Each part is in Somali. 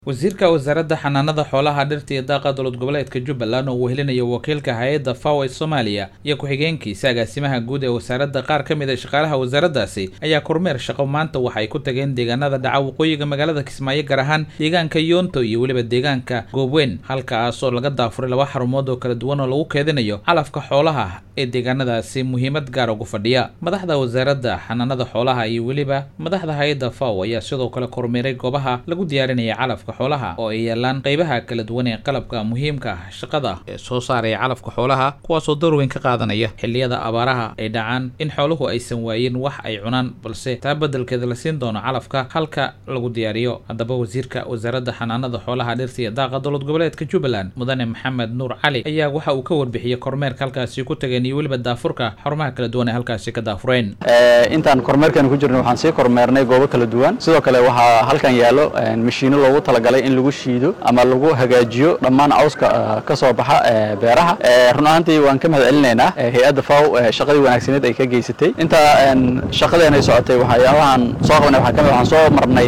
wasiirka wasaaradda xanaanada xoolaha dhirta iyo daaqa dowlad goboleedka jubbaland oo uu helinayo wakiilka hay-adda faw ee soomaaliya iyo ku-xigeenkiisa agaasimaha guud ee wasaaradda qaar ka mid a shaqaalaha wasaaraddaasi ayaa kormeer shaqo maanta waxa ay ku tageen deegaanada dhaca waqooyiga magaalada kismaayo gaar ahaan deegaanka yoonto iyo weliba deegaanka goobweyn halkaas oo laga daafuray laba xarumood oo kala duwan oo lagu keedinayo calafka xoolaha ee deegaanadaasi muhiimad gaar ugu fadhiya madaxda wasaaradda xanaanada xoolaha iyo weliba madaxda hay-adda faw ayaa sidoo kale kormeeray goobaha lagu diyaarinaya calafka xoolaha oo ay yeelaan qeybaha kala duwan ee qalabka muhiimka ah shaqada ee soo saaraya calafka xoolaha kuwaasoo door weyn ka qaadanaya xilliyada abaaraha ay dhacaan in xooluhu aysan waayin wax ay cunaan balse taa beddelkeeda la siin doono calafka halka lagu diyaariyo haddaba wasiirka wasaaradda xanaanada xoolaha dhirta iyo daaqa dowlad goboleedka jubbaland mudane maxamed nuur cali ayaa waxa uu ka warbixiyey kormeerka halkaasi ku tageen iyo weliba daafurka xarumaha kala duwan ee halkaasi ka daafureen intaan kormeerkan ku jirno waxaan sii kormeernay goobo kala duwan sidoo kale waxaa halkan yaallo mashiino loogu talagalay in lagu shiido ama lagu hagaajiyo dhammaan cawska ka soo baxa beeraha run ahaantii waan ka mahad celinaynaa hay-adda faw shaqadii wanaagsaneed ay ka geysatay inta shaqadeen ay socotay waxyaabahan soo qabanay waxaa ka mid waxaan soo marnay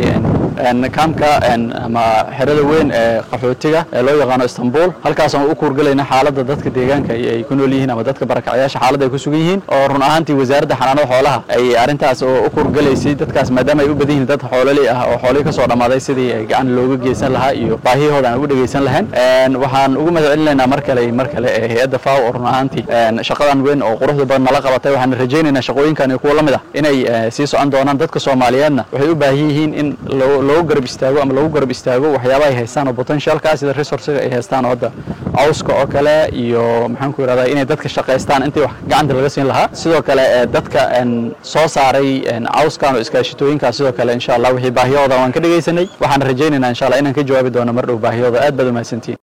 kaamka ama xerada weyn ee qaxootiga ee loo yaqaano istanbul halkaas aan u kuurgelayna xaaladda dadka deegaanka ay ku nool yihiin ama dadka barakacyaasha xaaladda ay ku sugan yihiin oo run ahaantii wasaaradda xanaanada xoolaha ay arrintaas oo u kuurgelaysay dadkaas maadaama ay u badan yihiin dad xoololey ah oo xoolihii ka soo dhammaaday sidii ay gacan looga geysan lahaa iyo baahiyahooda aan ugu dhegaysan lahayn waxaan ugu mahad celinaynaa mar kale mar kale ee hay-adda faw oo run ahaantii shaqadan weyn oo quruxda badan nala qabatay waxaan rajaynaynaa shaqooyinkan iyo kuwa la mid ah inay sii socon doonaan dadka soomaaliyeedna waxay u baahan yihiin in loogu garab istaago ama lagu garab istaago waxyaabaha ay haystaan oo potentialka sida resourcega ay haystaan oo hadda cawska oo kale iyo maxaan ku yidhahdaa inay dadka shaqaystaan intii wax gacanta laga siin lahaa sidoo kale dadka soo saaray cawskan oo iskaashitooyinkaas sidoo kale insha allah wixii baahiyahooda waan ka dhegaysanay waxaan rajaynaynaa insha allah inaan ka jawaabi doono mar dhow baahiyahooda aad baad umahadsantihin